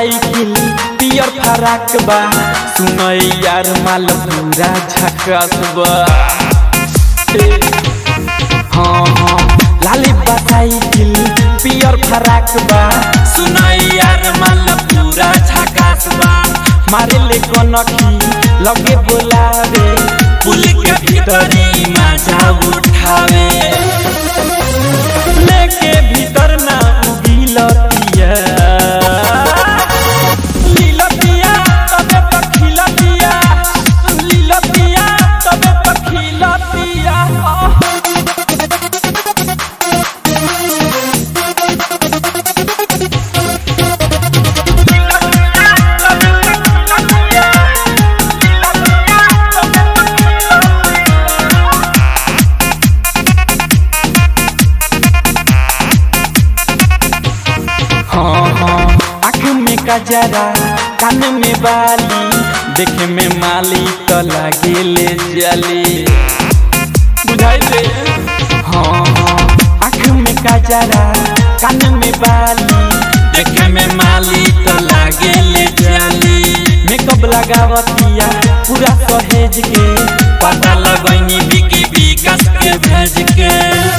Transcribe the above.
cycle पियर फराक बा सुनई यार माल पूरा झकास बा ए, हाँ हाँ लाली बा साइकिल पियर फराक बा सुनई यार माल पूरा झकास बा मारे ले कनखी लगे बोलावे पुल के भीतरी मजा उठावे लेके भीतर ना उगिलतिया लीलतिया तबे पखिलतिया लीलतिया तबे पखिलतिया हाँ हाँ आँख में कजरा कान में बाली देखे में माली तो लागे ले जली बुझाई दे हाँ हाँ आँख में कजरा कान में बाली देखे में माली तो लागे ले जली मेकअप लगावतिया पूरा सहेज के पता लगनी बिकी विकास के भेज के